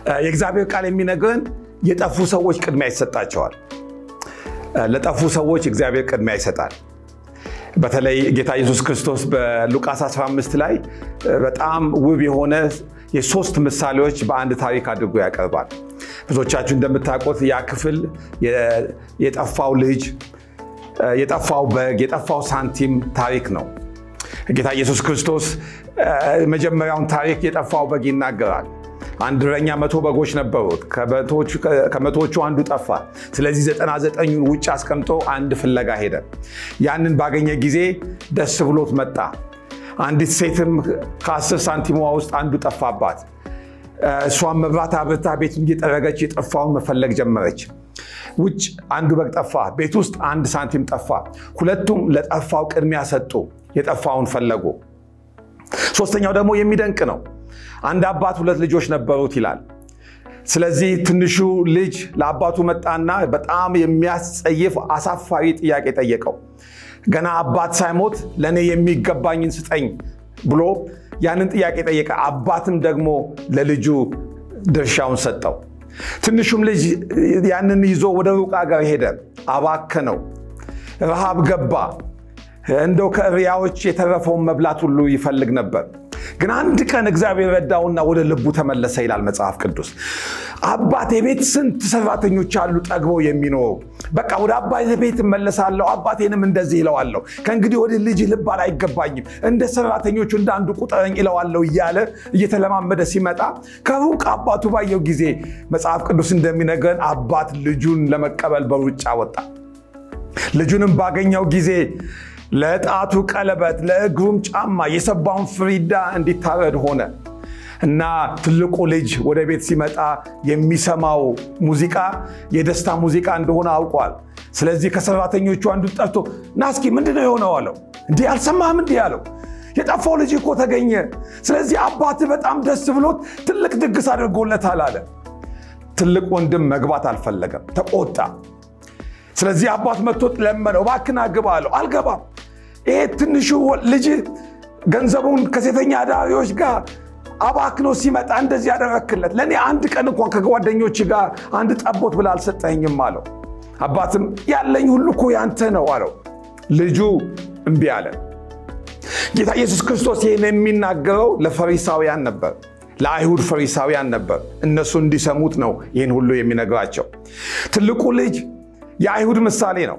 የእግዚአብሔር ቃል የሚነግረን የጠፉ ሰዎች ቅድሚያ ይሰጣቸዋል። ለጠፉ ሰዎች እግዚአብሔር ቅድሚያ ይሰጣል። በተለይ ጌታ ኢየሱስ ክርስቶስ በሉቃስ 15 ላይ በጣም ውብ የሆነ የሶስት ምሳሌዎች በአንድ ታሪክ አድርጎ ያቀርባል። ብዙዎቻችሁ እንደምታውቁት ያ ክፍል የጠፋው ልጅ፣ የጠፋው በግ፣ የጠፋው ሳንቲም ታሪክ ነው። ጌታ ኢየሱስ ክርስቶስ መጀመሪያውን ታሪክ የጠፋው በግ ይናገራል። አንድ እረኛ መቶ በጎች ነበሩት። ከመቶዎቹ አንዱ ጠፋ። ስለዚህ ዘጠና ዘጠኙን ውጭ አስቀምጦ አንድ ፍለጋ ሄደ። ያንን ባገኘ ጊዜ ደስ ብሎት መጣ። አንዲት ሴትም ከአስር ሳንቲሟ ውስጥ አንዱ ጠፋባት። እሷን መብራት አብርታ ቤቱን እየጠረገች የጠፋውን መፈለግ ጀመረች። ውጭ አንዱ በግ ጠፋ፣ ቤት ውስጥ አንድ ሳንቲም ጠፋ። ሁለቱም ለጠፋው ቅድሚያ ሰጡ፣ የጠፋውን ፈለጉ። ሶስተኛው ደግሞ የሚደንቅ ነው። አንድ አባት ሁለት ልጆች ነበሩት ይላል። ስለዚህ ትንሹ ልጅ ለአባቱ መጣና በጣም የሚያስጸይፍ አሳፋሪ ጥያቄ ጠየቀው። ገና አባት ሳይሞት ለእኔ የሚገባኝን ስጠኝ ብሎ ያንን ጥያቄ ጠየቀ። አባትም ደግሞ ለልጁ ድርሻውን ሰጠው። ትንሹም ልጅ ያንን ይዞ ወደ ሩቅ ሀገር ሄደ፣ አባከነው። ረሃብ ገባ። እንደው ከእሪያዎች የተረፈውን መብላት ሁሉ ይፈልግ ነበር። ግን አንድ ቀን እግዚአብሔር ረዳውና ወደ ልቡ ተመለሰ ይላል መጽሐፍ ቅዱስ። አባቴ ቤት ስንት ሰራተኞች አሉ ጠግበው የሚኖሩ። በቃ ወደ አባቴ ቤት እመለሳለሁ፣ አባቴንም እንደዚህ ይለዋለሁ። ከእንግዲህ ወደ ልጅ ልባል አይገባኝም፣ እንደ ሰራተኞቹ እንደ አንዱ ቁጠረኝ ይለዋለሁ እያለ እየተለማመደ ሲመጣ ከሩቅ አባቱ ባየው ጊዜ መጽሐፍ ቅዱስ እንደሚነግረን አባት ልጁን ለመቀበል በሩጫ ወጣ። ልጁንም ባገኘው ጊዜ ለጣቱ ቀለበት ለእግሩም ጫማ የሰባውን ፍሪዳ እንዲታረድ ሆነ እና ትልቁ ልጅ ወደ ቤት ሲመጣ የሚሰማው ሙዚቃ የደስታ ሙዚቃ እንደሆነ አውቋል። ስለዚህ ከሰራተኞቹ አንዱ ጠርቶ ና እስኪ ምንድነው የሆነው አለው። እንዲህ አልሰማህም? እንዲህ አለው። የጠፋው ልጅ እኮ ተገኘ። ስለዚህ አባትህ በጣም ደስ ብሎት ትልቅ ድግስ አድርጎለታል አለ። ትልቅ ወንድም መግባት አልፈለገም፣ ተቆጣ። ስለዚህ አባት መጥቶ ለመነው፣ እባክህን ግባ አለው። አልገባም ይሄ ትንሹ ልጅ ገንዘቡን ከሴተኛ አዳሪዎች ጋር አባክኖ ሲመጣ እንደዚህ ያደረክለት ለእኔ አንድ ቀን እንኳን ከጓደኞች ጋር አንድ ጠቦት ብላ አልሰጠኝም አለው። አባትም ያለኝ ሁሉ እኮ ያንተ ነው አለው። ልጁ እምቢ አለ። ጌታ ኢየሱስ ክርስቶስ ይህን የሚናገረው ለፈሪሳውያን ነበር፣ ለአይሁድ ፈሪሳውያን ነበር። እነሱ እንዲሰሙት ነው ይህን ሁሉ የሚነግራቸው። ትልቁ ልጅ የአይሁድ ምሳሌ ነው።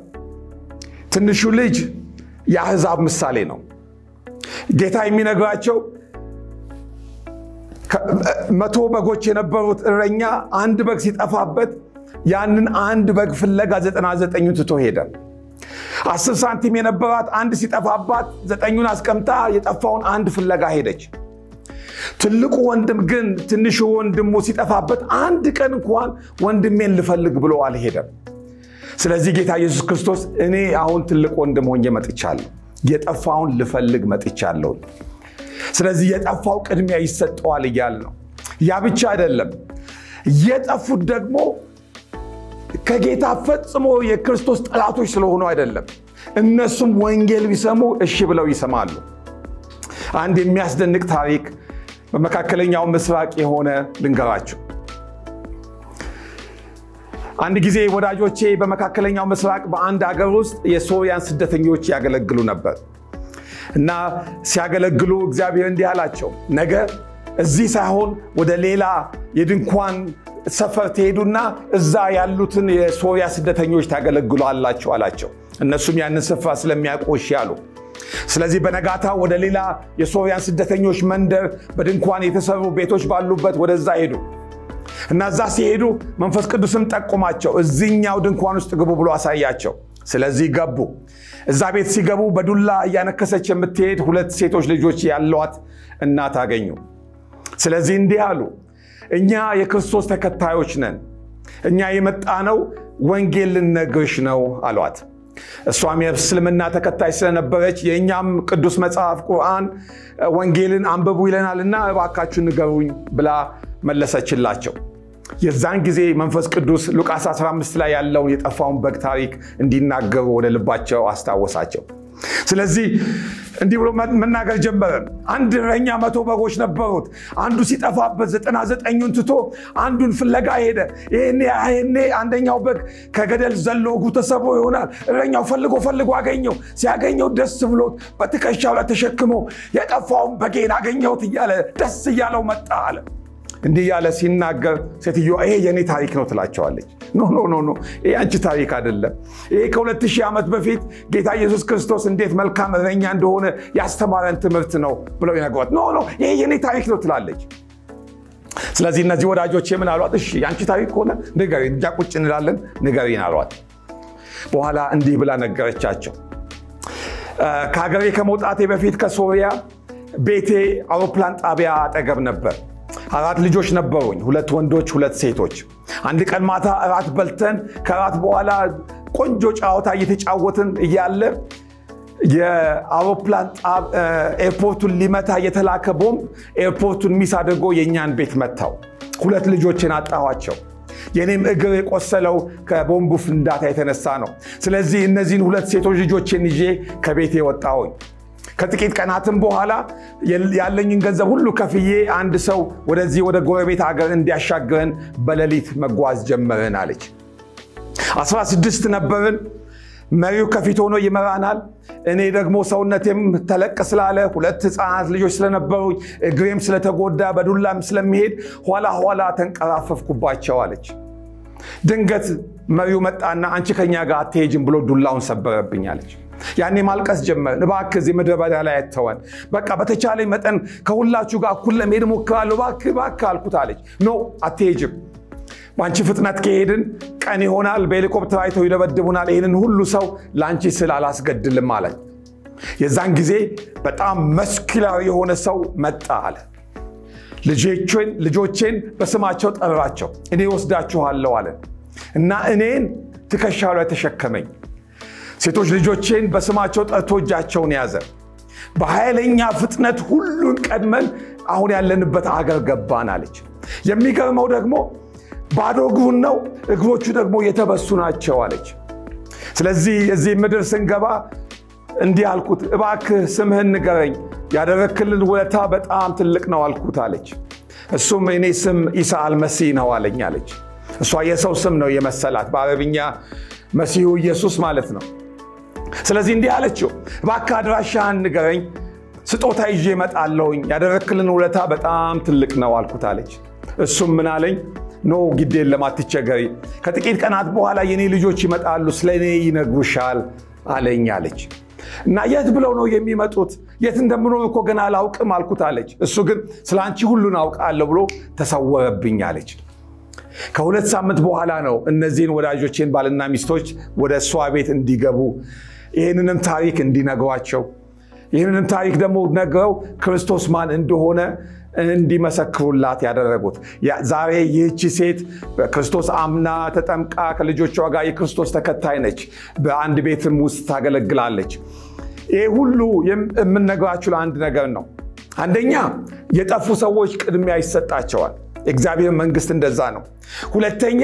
ትንሹ ልጅ የአሕዛብ ምሳሌ ነው። ጌታ የሚነግራቸው መቶ በጎች የነበሩት እረኛ አንድ በግ ሲጠፋበት ያንን አንድ በግ ፍለጋ ዘጠና ዘጠኙን ትቶ ሄደ። አስር ሳንቲም የነበራት አንድ ሲጠፋባት ዘጠኙን አስቀምጣ የጠፋውን አንድ ፍለጋ ሄደች። ትልቁ ወንድም ግን ትንሹ ወንድሙ ሲጠፋበት አንድ ቀን እንኳን ወንድሜን ልፈልግ ብሎ አልሄደም። ስለዚህ ጌታ ኢየሱስ ክርስቶስ እኔ አሁን ትልቅ ወንድም ሆኜ መጥቻለሁ፣ የጠፋውን ልፈልግ መጥቻለሁ። ስለዚህ የጠፋው ቅድሚያ ይሰጠዋል እያል ነው። ያ ብቻ አይደለም፣ የጠፉት ደግሞ ከጌታ ፈጽሞ የክርስቶስ ጠላቶች ስለሆኑ አይደለም። እነሱም ወንጌል ቢሰሙ እሺ ብለው ይሰማሉ። አንድ የሚያስደንቅ ታሪክ በመካከለኛው ምስራቅ የሆነ ልንገራችሁ። አንድ ጊዜ ወዳጆቼ በመካከለኛው ምስራቅ በአንድ ሀገር ውስጥ የሶርያን ስደተኞች ያገለግሉ ነበር እና ሲያገለግሉ እግዚአብሔር እንዲህ አላቸው፣ ነገ እዚህ ሳይሆን ወደ ሌላ የድንኳን ሰፈር ትሄዱና እዛ ያሉትን የሶርያ ስደተኞች ታገለግሏላችሁ አላቸው። እነሱም ያንን ስፍራ ስለሚያውቁ እሺ አሉ። ስለዚህ በነጋታ ወደ ሌላ የሶርያን ስደተኞች መንደር በድንኳን የተሰሩ ቤቶች ባሉበት ወደዛ ሄዱ እና እዛ ሲሄዱ መንፈስ ቅዱስም ጠቁማቸው እዚኛው ድንኳን ውስጥ ግቡ ብሎ አሳያቸው። ስለዚህ ገቡ። እዛ ቤት ሲገቡ በዱላ እያነከሰች የምትሄድ ሁለት ሴቶች ልጆች ያሏት እናት አገኙ። ስለዚህ እንዲህ አሉ፣ እኛ የክርስቶስ ተከታዮች ነን። እኛ የመጣነው ወንጌል ልነግርሽ ነው አሏት። እሷም የእስልምና ተከታይ ስለነበረች የእኛም ቅዱስ መጽሐፍ ቁርአን ወንጌልን አንብቡ ይለናልና እባካችሁ ንገሩኝ ብላ መለሰችላቸው። የዛን ጊዜ መንፈስ ቅዱስ ሉቃስ 15 ላይ ያለውን የጠፋውን በግ ታሪክ እንዲናገሩ ወደ ልባቸው አስታወሳቸው። ስለዚህ እንዲህ ብሎ መናገር ጀመረ። አንድ እረኛ መቶ በጎች ነበሩት። አንዱ ሲጠፋበት ዘጠና ዘጠኙን ትቶ አንዱን ፍለጋ ሄደ። ይሄኔ አንደኛው በግ ከገደል ዘሎ እግሩ ተሰብሮ ይሆናል። እረኛው ፈልጎ ፈልጎ አገኘው። ሲያገኘው ደስ ብሎት በትከሻው ላይ ተሸክሞ የጠፋውን በጌን አገኘሁት እያለ ደስ እያለው መጣ አለ። እንዲህ እያለ ሲናገር ሴትዮዋ ይሄ የኔ ታሪክ ነው ትላቸዋለች። ኖ ኖ ኖ ኖ ይሄ አንቺ ታሪክ አይደለም። ይሄ ከሁለት ሺህ ዓመት በፊት ጌታ ኢየሱስ ክርስቶስ እንዴት መልካም እረኛ እንደሆነ ያስተማረን ትምህርት ነው ብለው ይነግሯት። ኖ ኖ ይሄ የኔ ታሪክ ነው ትላለች። ስለዚህ እነዚህ ወዳጆች የምን አሏት? እሺ የአንቺ ታሪክ ከሆነ ንገሪን፣ እኛ ቁጭ እንላለን፣ ንገሪን አሏት። በኋላ እንዲህ ብላ ነገረቻቸው። ከሀገሬ ከመውጣቴ በፊት ከሶሪያ ቤቴ አውሮፕላን ጣቢያ አጠገብ ነበር። አራት ልጆች ነበሩኝ፣ ሁለት ወንዶች፣ ሁለት ሴቶች። አንድ ቀን ማታ እራት በልተን ከእራት በኋላ ቆንጆ ጨዋታ እየተጫወትን እያለ የአውሮፕላን ኤርፖርቱን ሊመታ የተላከ ቦምብ ኤርፖርቱን ሚስ አድርጎ የእኛን ቤት መታው። ሁለት ልጆችን አጣኋቸው። የኔም እግር የቆሰለው ከቦምቡ ፍንዳታ የተነሳ ነው። ስለዚህ እነዚህን ሁለት ሴቶች ልጆችን ይዤ ከቤቴ ወጣሁኝ። ከጥቂት ቀናትም በኋላ ያለኝን ገንዘብ ሁሉ ከፍዬ አንድ ሰው ወደዚህ ወደ ጎረቤት ሀገር እንዲያሻግረን በሌሊት መጓዝ ጀመርን አለች። አስራ ስድስት ነበርን። መሪው ከፊት ሆኖ ይመራናል። እኔ ደግሞ ሰውነቴም ተለቅ ስላለ ሁለት ህፃናት ልጆች ስለነበሩኝ እግሬም ስለተጎዳ በዱላም ስለሚሄድ ኋላ ኋላ ተንቀራፈፍኩባቸው አለች። ድንገት መሪው መጣና አንቺ ከኛ ጋር አትሄጅም ብሎ ዱላውን ሰበረብኝ አለች። ያኔ ማልቀስ ጀመርን። እባክህ እዚህ ምድረ በዳ ላይ አተወን፣ በቃ በተቻለኝ መጠን ከሁላችሁ ጋር እኩል ለመሄድ እሞክራለሁ፣ እባክህ እባክህ አልኩት አለች። ኖ አትሄጅም፣ በአንቺ ፍጥነት ከሄድን ቀን ይሆናል፣ በሄሊኮፕተር አይተው ይደበድቡናል፣ ይህንን ሁሉ ሰው ለአንቺ ስል አላስገድልም አለ። የዛን ጊዜ በጣም መስኪላዊ የሆነ ሰው መጣ አለ። ልጆቼን በስማቸው ጠራቸው፣ እኔ ወስዳችኋለሁ አለ እና እኔን ትከሻው ላይ ተሸከመኝ። ሴቶች ልጆቼን በስማቸው ጠርቶ እጃቸውን ያዘ። በኃይለኛ ፍጥነት ሁሉን ቀድመን አሁን ያለንበት አገር ገባን አለች። የሚገርመው ደግሞ ባዶ እግሩን ነው፣ እግሮቹ ደግሞ የተበሱ ናቸው አለች። ስለዚህ እዚህ ምድር ስንገባ እንዲህ አልኩት፣ እባክህ ስምህን ንገረኝ፣ ያደረክልን ውለታ በጣም ትልቅ ነው አልኩት አለች። እሱም እኔ ስም ኢሳ አልመሲህ ነው አለኝ አለች። እሷ የሰው ስም ነው የመሰላት፣ በአረብኛ መሲሁ ኢየሱስ ማለት ነው። ስለዚህ እንዲህ አለችው፣ እባክህ አድራሻህን ንገረኝ፣ ስጦታ ይዤ እመጣለሁኝ፣ ያደረክልን ውለታ በጣም ትልቅ ነው አልኩት አለች። እሱም ምን አለኝ፣ ኖ ግድ የለም አትቸገሪ፣ ከጥቂት ቀናት በኋላ የኔ ልጆች ይመጣሉ፣ ስለ እኔ ይነግሩሻል አለኝ አለች። እና የት ብለው ነው የሚመጡት? የት እንደምኖር እኮ ገና አላውቅም አልኩት አለች። እሱ ግን ስለ አንቺ ሁሉን አውቃለሁ ብሎ ተሰወረብኝ አለች። ከሁለት ሳምንት በኋላ ነው እነዚህን ወዳጆቼን ባልና ሚስቶች ወደ እሷ ቤት እንዲገቡ ይህንንም ታሪክ እንዲነግሯቸው ይህንንም ታሪክ ደግሞ ነግረው ክርስቶስ ማን እንደሆነ እንዲመሰክሩላት ያደረጉት። ዛሬ ይህቺ ሴት በክርስቶስ አምና ተጠምቃ ከልጆቿ ጋር የክርስቶስ ተከታይ ነች። በአንድ ቤትም ውስጥ ታገለግላለች። ይህ ሁሉ የምነግራችሁ ለአንድ ነገር ነው። አንደኛ የጠፉ ሰዎች ቅድሚያ ይሰጣቸዋል። የእግዚአብሔር መንግስት እንደዛ ነው። ሁለተኛ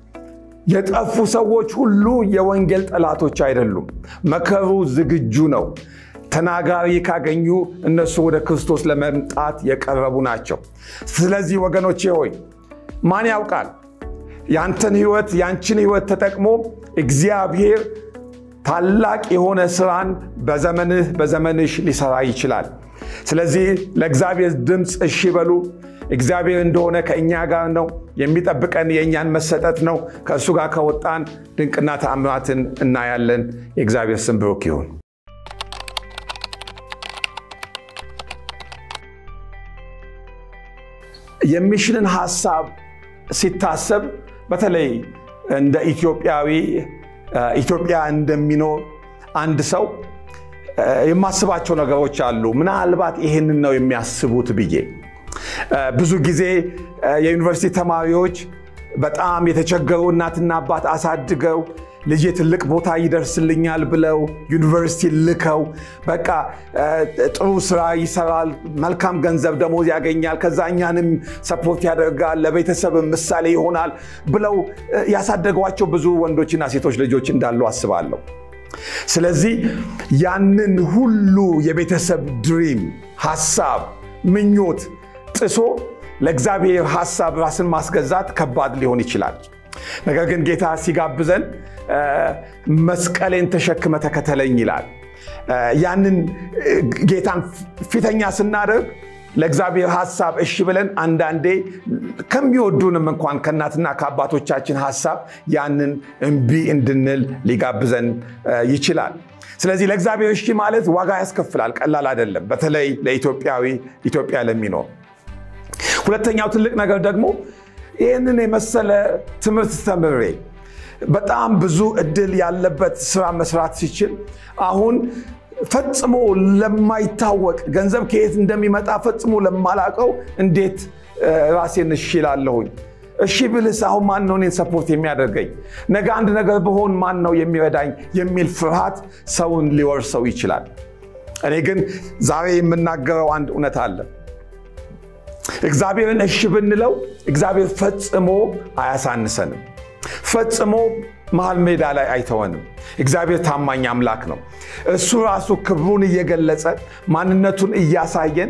የጠፉ ሰዎች ሁሉ የወንጌል ጠላቶች አይደሉም። መከሩ ዝግጁ ነው። ተናጋሪ ካገኙ እነሱ ወደ ክርስቶስ ለመምጣት የቀረቡ ናቸው። ስለዚህ ወገኖቼ ሆይ ማን ያውቃል ያንተን ህይወት ያንችን ህይወት ተጠቅሞ እግዚአብሔር ታላቅ የሆነ ስራን በዘመንህ በዘመንሽ ሊሰራ ይችላል። ስለዚህ ለእግዚአብሔር ድምፅ እሺ በሉ። እግዚአብሔር እንደሆነ ከእኛ ጋር ነው። የሚጠብቀን የእኛን መሰጠት ነው። ከእሱ ጋር ከወጣን ድንቅና ተአምራትን እናያለን። የእግዚአብሔር ስም ብሩክ ይሁን። የሚሽንን ሀሳብ ሲታሰብ በተለይ እንደ ኢትዮጵያዊ ኢትዮጵያ እንደሚኖር አንድ ሰው የማስባቸው ነገሮች አሉ። ምናልባት ይሄንን ነው የሚያስቡት ብዬ ብዙ ጊዜ የዩኒቨርሲቲ ተማሪዎች በጣም የተቸገሩ እናትና አባት አሳድገው ልጄ ትልቅ ቦታ ይደርስልኛል ብለው ዩኒቨርሲቲ ልከው በቃ ጥሩ ስራ ይሰራል፣ መልካም ገንዘብ ደሞዝ ያገኛል፣ ከዛ እኛንም ሰፖርት ያደርጋል፣ ለቤተሰብ ምሳሌ ይሆናል ብለው ያሳደጓቸው ብዙ ወንዶችና ሴቶች ልጆች እንዳሉ አስባለሁ። ስለዚህ ያንን ሁሉ የቤተሰብ ድሪም፣ ሀሳብ፣ ምኞት ጥሶ ለእግዚአብሔር ሀሳብ ራስን ማስገዛት ከባድ ሊሆን ይችላል። ነገር ግን ጌታ ሲጋብዘን መስቀሌን ተሸክመ ተከተለኝ ይላል። ያንን ጌታን ፊተኛ ስናደርግ ለእግዚአብሔር ሀሳብ እሺ ብለን አንዳንዴ ከሚወዱንም እንኳን ከእናትና ከአባቶቻችን ሀሳብ ያንን እምቢ እንድንል ሊጋብዘን ይችላል። ስለዚህ ለእግዚአብሔር እሺ ማለት ዋጋ ያስከፍላል፣ ቀላል አይደለም። በተለይ ለኢትዮጵያዊ ኢትዮጵያ ለሚኖር ሁለተኛው ትልቅ ነገር ደግሞ ይህንን የመሰለ ትምህርት ተምሬ በጣም ብዙ እድል ያለበት ስራ መስራት ሲችል አሁን ፈጽሞ ለማይታወቅ ገንዘብ ከየት እንደሚመጣ ፈጽሞ ለማላቀው እንዴት ራሴን እሺ እላለሁኝ? እሺ ብልስ አሁን ማን ነው እኔን ሰፖርት የሚያደርገኝ? ነገ አንድ ነገር ብሆን ማን ነው የሚረዳኝ? የሚል ፍርሃት ሰውን ሊወርሰው ይችላል። እኔ ግን ዛሬ የምናገረው አንድ እውነት አለ። እግዚአብሔርን እሺ ብንለው እግዚአብሔር ፈጽሞ አያሳንሰንም። ፈጽሞ መሃል ሜዳ ላይ አይተወንም። እግዚአብሔር ታማኝ አምላክ ነው። እሱ ራሱ ክብሩን እየገለጸ ማንነቱን እያሳየን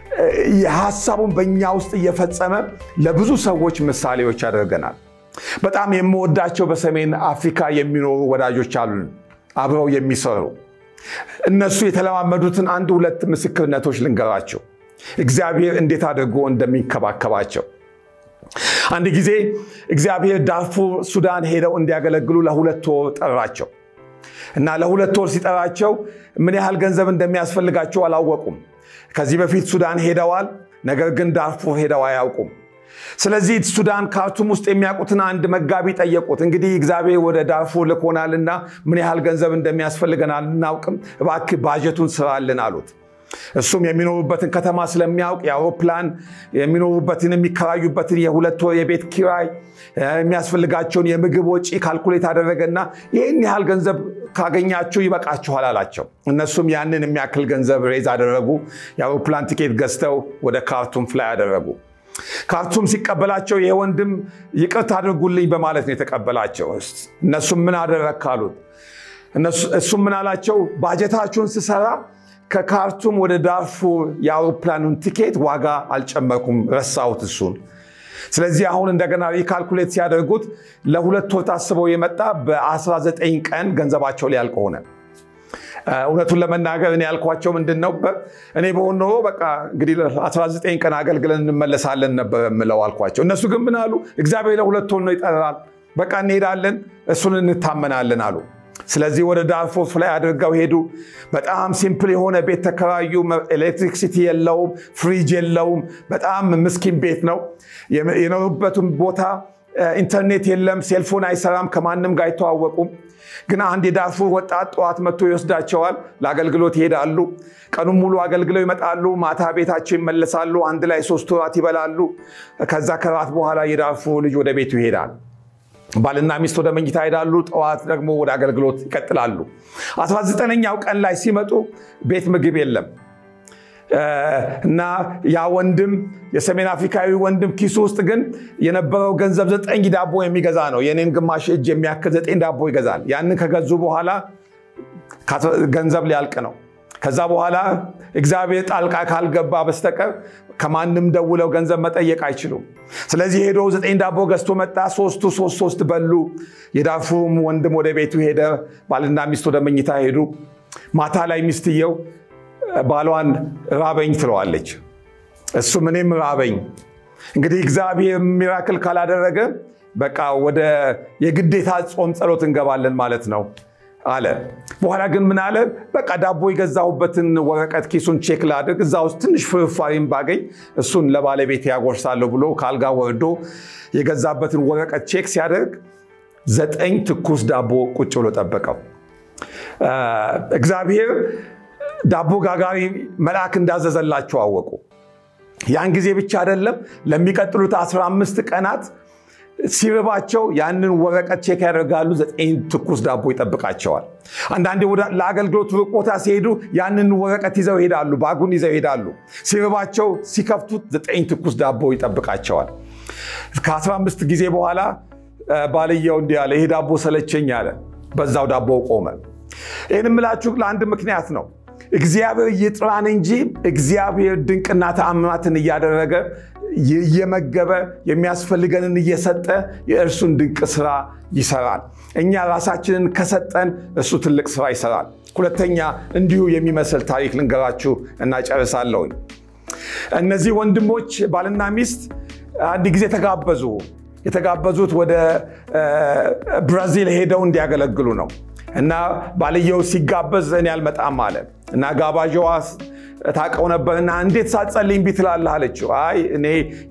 ሀሳቡን በእኛ ውስጥ እየፈጸመ ለብዙ ሰዎች ምሳሌዎች ያደርገናል። በጣም የምወዳቸው በሰሜን አፍሪካ የሚኖሩ ወዳጆች አሉን፣ አብረው የሚሰሩ እነሱ የተለማመዱትን አንድ ሁለት ምስክርነቶች ልንገራቸው፣ እግዚአብሔር እንዴት አድርጎ እንደሚንከባከባቸው። አንድ ጊዜ እግዚአብሔር ዳርፉር ሱዳን ሄደው እንዲያገለግሉ ለሁለት ወር ጠራቸው እና ለሁለት ወር ሲጠራቸው ምን ያህል ገንዘብ እንደሚያስፈልጋቸው አላወቁም። ከዚህ በፊት ሱዳን ሄደዋል፣ ነገር ግን ዳርፉር ሄደው አያውቁም። ስለዚህ ሱዳን ካርቱም ውስጥ የሚያውቁትን አንድ መጋቢ ጠየቁት። እንግዲህ እግዚአብሔር ወደ ዳርፉር ልኮናልና ምን ያህል ገንዘብ እንደሚያስፈልገን አናውቅም፣ እባክህ ባጀቱን ስራልን አሉት። እሱም የሚኖሩበትን ከተማ ስለሚያውቅ የአውሮፕላን የሚኖሩበትን የሚከራዩበትን የሁለት ወር የቤት ኪራይ የሚያስፈልጋቸውን የምግብ ወጪ ካልኩሌት አደረገና ይህን ያህል ገንዘብ ካገኛችሁ ይበቃችኋል አላቸው። እነሱም ያንን የሚያክል ገንዘብ ሬዝ አደረጉ። የአውሮፕላን ቲኬት ገዝተው ወደ ካርቱም ፍላይ አደረጉ። ካርቱም ሲቀበላቸው ይሄ ወንድም ይቅርታ አድርጉልኝ በማለት ነው የተቀበላቸው። እነሱም ምን አደረግ ካሉት እሱም ምን አላቸው? ባጀታችሁን ስሰራ ከካርቱም ወደ ዳርፉር የአውሮፕላኑን ቲኬት ዋጋ አልጨመርኩም፣ ረሳሁት እሱን። ስለዚህ አሁን እንደገና ሪካልኩሌት ሲያደርጉት ለሁለት ወር ታስበው የመጣ በ19 ቀን ገንዘባቸው ሊያልቅ ሆነ። እውነቱን ለመናገር እኔ ያልኳቸው ምንድን ነው፣ እኔ በሆን ኖሮ በቃ እንግዲህ 19 ቀን አገልግለን እንመለሳለን ነበር የምለው አልኳቸው። እነሱ ግን ምን አሉ? እግዚአብሔር ለሁለት ወር ነው ይጠራል፣ በቃ እንሄዳለን፣ እሱን እንታመናለን አሉ። ስለዚህ ወደ ዳርፉር ፍላይ አድርገው ሄዱ። በጣም ሲምፕል የሆነ ቤት ተከራዩ። ኤሌክትሪክሲቲ የለውም፣ ፍሪጅ የለውም። በጣም ምስኪን ቤት ነው። የኖሩበትም ቦታ ኢንተርኔት የለም፣ ሴልፎን አይሰራም፣ ከማንም ጋር አይተዋወቁም። ግን አንድ የዳርፉር ወጣት ጠዋት መጥቶ ይወስዳቸዋል። ለአገልግሎት ይሄዳሉ። ቀኑን ሙሉ አገልግለው ይመጣሉ። ማታ ቤታቸው ይመለሳሉ። አንድ ላይ ሶስት ወራት ይበላሉ። ከዛ ከራት በኋላ የዳርፉር ልጅ ወደ ቤቱ ይሄዳል። ባልና ሚስት ወደ መኝታ ይሄዳሉ። ጠዋት ደግሞ ወደ አገልግሎት ይቀጥላሉ። 19ኛው ቀን ላይ ሲመጡ ቤት ምግብ የለም እና ያ ወንድም የሰሜን አፍሪካዊ ወንድም ኪሱ ውስጥ ግን የነበረው ገንዘብ ዘጠኝ ዳቦ የሚገዛ ነው። የኔን ግማሽ እጅ የሚያክል ዘጠኝ ዳቦ ይገዛል። ያንን ከገዙ በኋላ ገንዘብ ሊያልቅ ነው። ከዛ በኋላ እግዚአብሔር ጣልቃ ካልገባ በስተቀር ከማንም ደውለው ገንዘብ መጠየቅ አይችሉም። ስለዚህ ሄዶ ዘጠኝ ዳቦ ገዝቶ መጣ። ሶስቱ ሶስት ሶስት በሉ። የዳርፉርም ወንድም ወደ ቤቱ ሄደ። ባልና ሚስት ወደ መኝታ ሄዱ። ማታ ላይ ሚስትየው ባሏን ራበኝ ትለዋለች። እሱም እኔም ራበኝ። እንግዲህ እግዚአብሔር ሚራክል ካላደረገ በቃ ወደ የግዴታ ጾም ጸሎት እንገባለን ማለት ነው አለ። በኋላ ግን ምን አለ? በቃ ዳቦ የገዛሁበትን ወረቀት ኪሱን ቼክ ላድርግ፣ እዛ ውስጥ ትንሽ ፍርፋሪም ባገኝ እሱን ለባለቤት ያጎርሳለሁ ብሎ ከአልጋ ወርዶ የገዛበትን ወረቀት ቼክ ሲያደርግ ዘጠኝ ትኩስ ዳቦ ቁጭ ብሎ ጠበቀው። እግዚአብሔር ዳቦ ጋጋሪ መልአክ እንዳዘዘላቸው አወቁ። ያን ጊዜ ብቻ አይደለም፣ ለሚቀጥሉት 15 ቀናት ሲርባቸው ያንን ወረቀት ቼክ ያደርጋሉ። ዘጠኝ ትኩስ ዳቦ ይጠብቃቸዋል። አንዳንዴ ለአገልግሎት ሩቅ ቦታ ሲሄዱ ያንን ወረቀት ይዘው ይሄዳሉ፣ ባጉን ይዘው ይሄዳሉ። ሲርባቸው ሲከፍቱት ዘጠኝ ትኩስ ዳቦ ይጠብቃቸዋል። ከ15 ጊዜ በኋላ ባልየው እንዲህ አለ፣ ይሄ ዳቦ ሰለቸኝ አለ። በዛው ዳቦ ቆመ። ይህን የምላችሁ ለአንድ ምክንያት ነው። እግዚአብሔር ይጥራን እንጂ እግዚአብሔር ድንቅና ተአምራትን እያደረገ እየመገበ የሚያስፈልገንን እየሰጠ የእርሱን ድንቅ ስራ ይሰራል። እኛ ራሳችንን ከሰጠን እሱ ትልቅ ስራ ይሰራል። ሁለተኛ እንዲሁ የሚመስል ታሪክ ልንገራችሁ እና ጨርሳለሁኝ። እነዚህ ወንድሞች ባልና ሚስት አንድ ጊዜ ተጋበዙ። የተጋበዙት ወደ ብራዚል ሄደው እንዲያገለግሉ ነው እና ባልየው ሲጋበዝ እኔ አልመጣም አለ እና ጋባዥዋ ታውቀው ነበርና እንዴት ሳትጸልይ እምቢ ትላለህ አለችው። አይ እኔ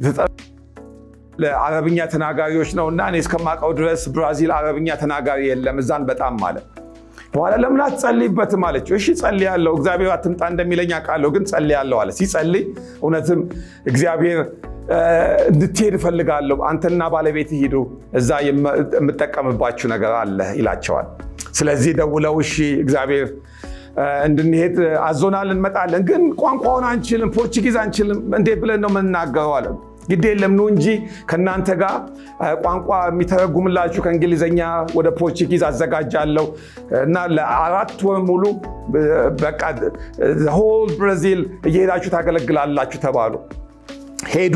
ለአረብኛ ተናጋሪዎች ነው እና እኔ እስከማውቀው ድረስ ብራዚል አረብኛ ተናጋሪ የለም እዛን በጣም አለ። በኋላ ለምን አትጸልይበትም አለችው። እሺ ጸልያለሁ፣ እግዚአብሔር አትምጣ እንደሚለኝ አውቃለሁ፣ ግን ጸልያለሁ አለ። ሲጸልይ እውነትም እግዚአብሔር እንድትሄድ እፈልጋለሁ፣ አንተና ባለቤት ሂዱ፣ እዛ የምጠቀምባችሁ ነገር አለ ይላቸዋል። ስለዚህ ደውለው እሺ እግዚአብሔር እንድንሄድ አዞናል፣ እንመጣለን፣ ግን ቋንቋውን አንችልም፣ ፖርቹጊዝ አንችልም፣ እንዴት ብለን ነው የምንናገረው አለ። ግድ የለም ኑ እንጂ ከእናንተ ጋር ቋንቋ የሚተረጉምላችሁ ከእንግሊዝኛ ወደ ፖርቹጊዝ አዘጋጃለሁ እና ለአራት ወር ሙሉ በቃ ሆል ብራዚል እየሄዳችሁ ታገለግላላችሁ ተባሉ። ሄዱ።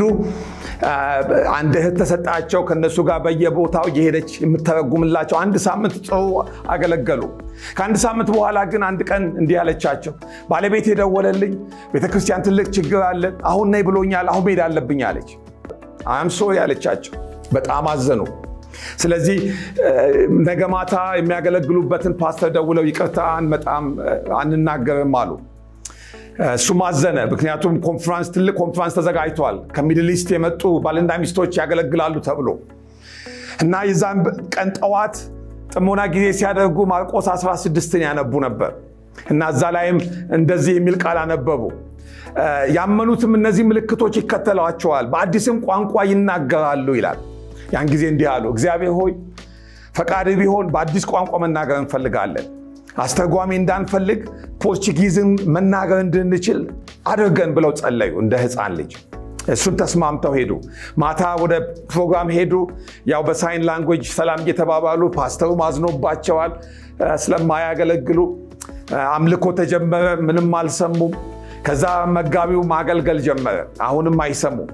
አንድ እህት ተሰጣቸው። ከነሱ ጋር በየቦታው እየሄደች የምተረጉምላቸው አንድ ሳምንት ጥሩ አገለገሉ። ከአንድ ሳምንት በኋላ ግን አንድ ቀን እንዲህ አለቻቸው፣ ባለቤት የደወለልኝ ቤተክርስቲያን ትልቅ ችግር አለ፣ አሁን ነይ ብሎኛል፣ አሁን መሄድ አለብኝ አለች። አም ሶሪ አለቻቸው። በጣም አዘኑ። ስለዚህ ነገ ማታ የሚያገለግሉበትን ፓስተር ደውለው ይቅርታ አንመጣም፣ አንናገርም አሉ። እሱም አዘነ። ምክንያቱም ኮንፍራንስ ትልቅ ኮንፍራንስ ተዘጋጅቷል። ከሚድል ኢስት የመጡ ባልና ሚስቶች ያገለግላሉ ተብሎ እና የዛን ቀን ጠዋት ጥሞና ጊዜ ሲያደርጉ ማርቆስ 16ን ያነቡ ነበር እና እዛ ላይም እንደዚህ የሚል ቃል አነበቡ። ያመኑትም እነዚህ ምልክቶች ይከተሏቸዋል፣ በአዲስም ቋንቋ ይናገራሉ ይላል። ያን ጊዜ እንዲህ አሉ፣ እግዚአብሔር ሆይ ፈቃድ ቢሆን በአዲስ ቋንቋ መናገር እንፈልጋለን አስተርጓሚ እንዳንፈልግ ፖርቹጊዝን መናገር እንድንችል አድርገን ብለው ጸለዩ እንደ ሕፃን ልጅ። እሱን ተስማምተው ሄዱ። ማታ ወደ ፕሮግራም ሄዱ። ያው በሳይን ላንጉጅ ሰላም እየተባባሉ ፓስተሩ አዝኖባቸዋል ስለማያገለግሉ። አምልኮ ተጀመረ። ምንም አልሰሙም። ከዛ መጋቢው ማገልገል ጀመረ። አሁንም አይሰሙም።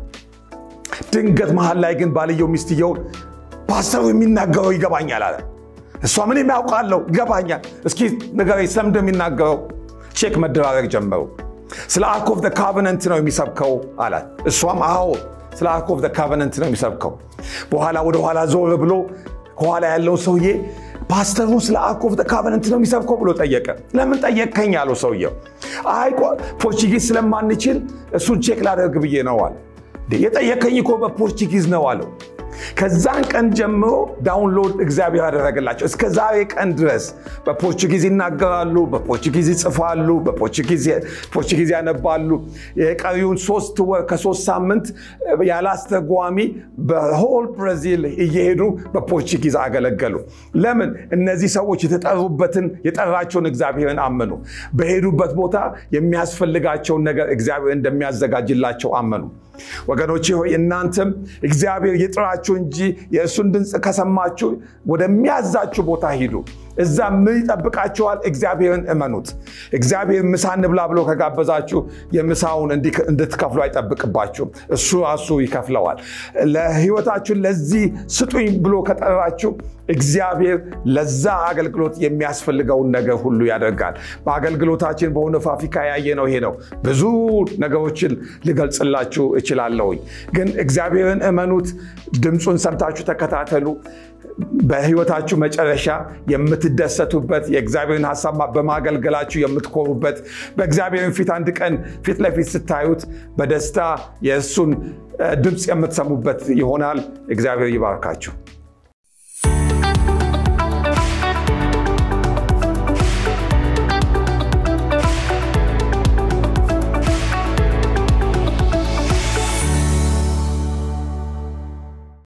ድንገት መሀል ላይ ግን ባልየው ሚስትየውን ፓስተሩ የሚናገረው ይገባኛል አለ። እሷ ምን የሚያውቃለው ይገባኛል፣ እስኪ ንገረኝ ስለምንድን ነው የሚናገረው? ቼክ መደራረግ ጀመሩ። ስለ አርክ ኦፍ ካቨነንት ነው የሚሰብከው አላት። እሷም አዎ ስለ አርክ ኦፍ ካቨነንት ነው የሚሰብከው። በኋላ ወደኋላ ዞር ብሎ ከኋላ ያለው ሰውዬ ፓስተሩ ስለ አርክ ኦፍ ካቨነንት ነው የሚሰብከው ብሎ ጠየቀ። ለምን ጠየቅከኝ አለው ሰውየው። አይ ፖርቹጊዝ ስለማንችል እሱን ቼክ ላደርግ ብዬ ነው አለ። የጠየቀኝ እኮ በፖርቹጊዝ ነው አለው። ከዛን ቀን ጀምሮ ዳውንሎድ እግዚአብሔር ያደረገላቸው እስከ ዛሬ ቀን ድረስ በፖርቹጊዝ ይናገራሉ፣ በፖርቹጊዝ ይጽፋሉ፣ በፖርቹጊዝ ያነባሉ። የቀሪውን ሶስት ወር ከሶስት ሳምንት ያለ አስተርጓሚ በሆል ብራዚል እየሄዱ በፖርቹጊዝ አገለገሉ። ለምን? እነዚህ ሰዎች የተጠሩበትን የጠራቸውን እግዚአብሔርን አመኑ። በሄዱበት ቦታ የሚያስፈልጋቸውን ነገር እግዚአብሔር እንደሚያዘጋጅላቸው አመኑ። ወገኖቼ ሆይ እናንተም እግዚአብሔር ይጥራችሁ እንጂ የእሱን ድምፅ ከሰማችሁ ወደሚያዛችሁ ቦታ ሂዱ። እዛ ምን ይጠብቃችኋል? እግዚአብሔርን እመኑት። እግዚአብሔር ምሳ እንብላ ብሎ ከጋበዛችሁ የምሳውን እንድትከፍሉ አይጠብቅባችሁም። እሱ ራሱ ይከፍለዋል። ለሕይወታችሁን ለዚህ ስጡኝ ብሎ ከጠራችሁ እግዚአብሔር ለዛ አገልግሎት የሚያስፈልገውን ነገር ሁሉ ያደርጋል። በአገልግሎታችን በሆነ ፋብሪካ ያየነው ይሄ ነው። ብዙ ነገሮችን ልገልጽላችሁ እችላለሁኝ፣ ግን እግዚአብሔርን እመኑት። ድምፁን ሰምታችሁ ተከታተሉ። በህይወታችሁ መጨረሻ የምትደሰቱበት የእግዚአብሔርን ሀሳብ በማገልገላችሁ የምትኮሩበት በእግዚአብሔርን ፊት አንድ ቀን ፊት ለፊት ስታዩት በደስታ የእሱን ድምፅ የምትሰሙበት ይሆናል። እግዚአብሔር ይባርካችሁ።